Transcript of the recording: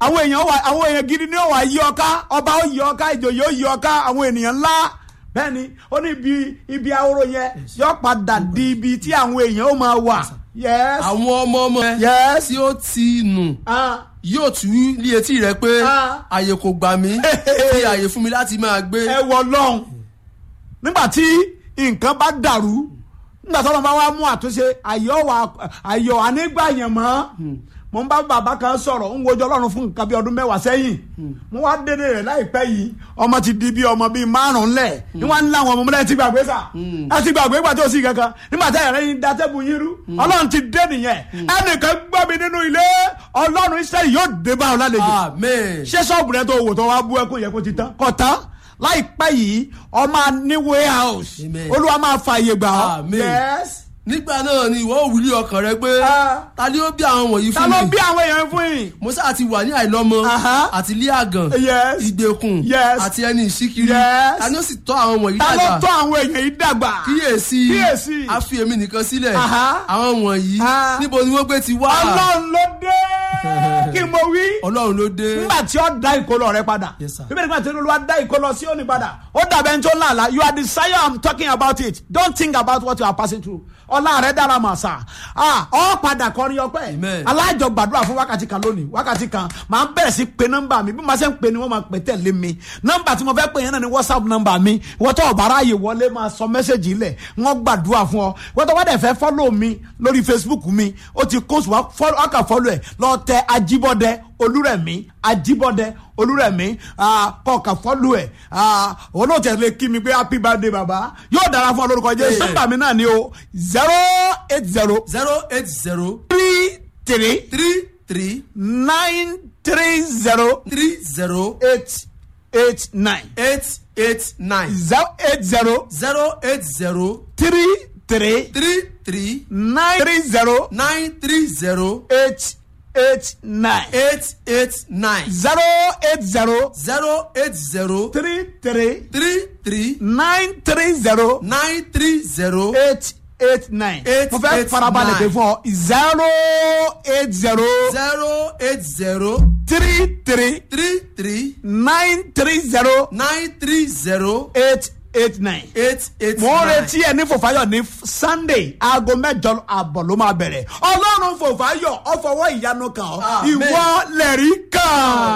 àwọn èèyàn wà àwọn èèyàn gidi ni ó wà yí ọká ọba ó yí ọká ìjòyè ó yí ọká àwọn ènìyàn ńlá bẹ́ẹ̀ni ó ní ibi ibi ahoro yẹn yóò padà di ibi tí àwọn èèyàn ó máa wà yes àwọn ọmọ ọmọ ẹ yes tí ó ti nù ah yóò tú ní etí rẹ pé Ah. àyè kò gbà mí fi àyè fún mi láti máa gbé. ẹ wọ lọ́hùn nígbà tí nǹkan bá dàrú nígbà tí wọn bá wá mú àtúnṣe ayọ̀ wà ayọ̀ ànígbà yẹn mọ́ mo ń bá bàbá kan sọ̀rọ̀ ń wojú ọlọ́run fún nǹkan bí ọdún mẹ́wàá sẹ́yìn mo wá dédé rẹ̀ láìpẹ́ yìí ọmọ ti di bí ọmọ bíi márùn-ún lẹ̀ ní wọ́n ń láwọn ọmọ mọ́lẹ́ ti gbàgbé sà ẹ ti gbàgbé gbà tó sì kankan nígbà tí ẹ̀rẹ́ yín da tẹ́bù yín rú ọlọ́run ti dé nìyẹn ẹnìkan gbọ́ mi nínú ilé ọlọ́run iṣẹ́ yóò dé bá ọ lálejò amen. ṣé ṣọ́ọ̀bù rẹ tó wò tó wá bú ẹkún yẹ kó ti tán kò tán láìpẹ́ yìí ọmọ ní warehouse Amen. olúwa máa fààyè gbà ọ́ Amen. yes nígbà náà ni ìwọ òwúrí ọkàn rẹ pé Ah. ta ni ó bí àwọn wọ̀nyí ta fún ló mi bí àwọn èèyàn fún yìí mo sáà ti wà ní àìlọ́mọ Aha. àti ilé àgàn Yes. ìgbèkùn Yes. àti ẹni ìṣíkiri Yes. ta ni ó sì tọ́ àwọn wọ̀nyí ta ló dàgbà tọ́ àwọn èèyàn yìí dàgbà kíyèsí Kíyèsí. a fi èmi nìkan sílẹ̀ Aha. àwọn wọ̀nyí Ah. níbo ni wọ́n gbé ti wá ọlọ́run ló dé kí mo wí ọlọ́run ló dé nígbà tí ó dá ìkólọ rẹ padà Yes, sir. bíbélì nígbà tí olúwa dá ìkólọ sí òní padà ó dàbẹ̀ ní tó làlá you are the sire i'm talking about it don't think about what you are passing through ọlá rẹ dára mà sà ah ọ padà kọrin ọpẹ́ Amen. alájọ gbàdúrà fún wákàtí kan lónìí wákàtí kan màá bẹ̀rẹ̀ sí pe nọ́mbà mi bí màá ṣe ń pe ni wọ́n máa pè tẹ̀lé mi nọ́mbà tí mo fẹ́ pè yẹn náà ni whatsapp nọ́mbà mi wọ́n tó ọ̀bára ààyè wọlé máa sọ mẹ́sẹ̀gì ilẹ̀ wọ́n gbàdúrà fún ọ wọ́n tó wá dẹ̀ fẹ́ fọ́lọ̀ mi lórí facebook mi ó ti kóòsù wá fọ́lọ̀ ọkà fọ́lọ̀ ẹ̀ lọ tẹ ajíbọ́dẹ olúrẹ̀mí ajíbọ́dẹ olúrẹ̀mí kọ̀ọ̀kà fọ́lọ̀ ẹ̀ olóòtú ẹ̀ lè kí mi pé happy birthday baba yóò dára fún ọ lórúkọ jẹ́ Hey. nọ́mbà mi náà ni o zero eight zero zero eight zero three three three three nine three zero three zero eight eight nine eight eight nine zero eight zero zero eight zero three three three three nine three zero nine three zero eight eight nine eight eight nine zero eight zero zero eight zero three three three three nine three zero nine three zero eight eight nine. Eight, mo fẹ́ eight, farabalẹ̀ pé nine. fún ọ zero eight zero zero eight zero three three three three nine three zero nine three zero eight eight nine. eight eight mo ń nine. retí ẹ ní fòfáyọ̀ ní sunday aago mẹ́jọ àbọ̀ ló máa bẹ̀rẹ̀ ọlọ́run fòfáyọ̀ ọ̀fọwọ́ ìyanu kan ọ́ Amen. ìwọ lẹ̀rí kan.